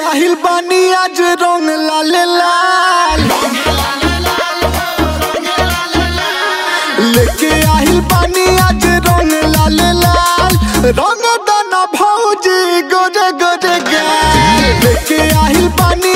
आहिल बानी आज रंग लाल लाल लेके आहिल बानी आज रंग लाल लाल रंग दाना भौजी गोरे गोरे गाल लेके आहिल बानी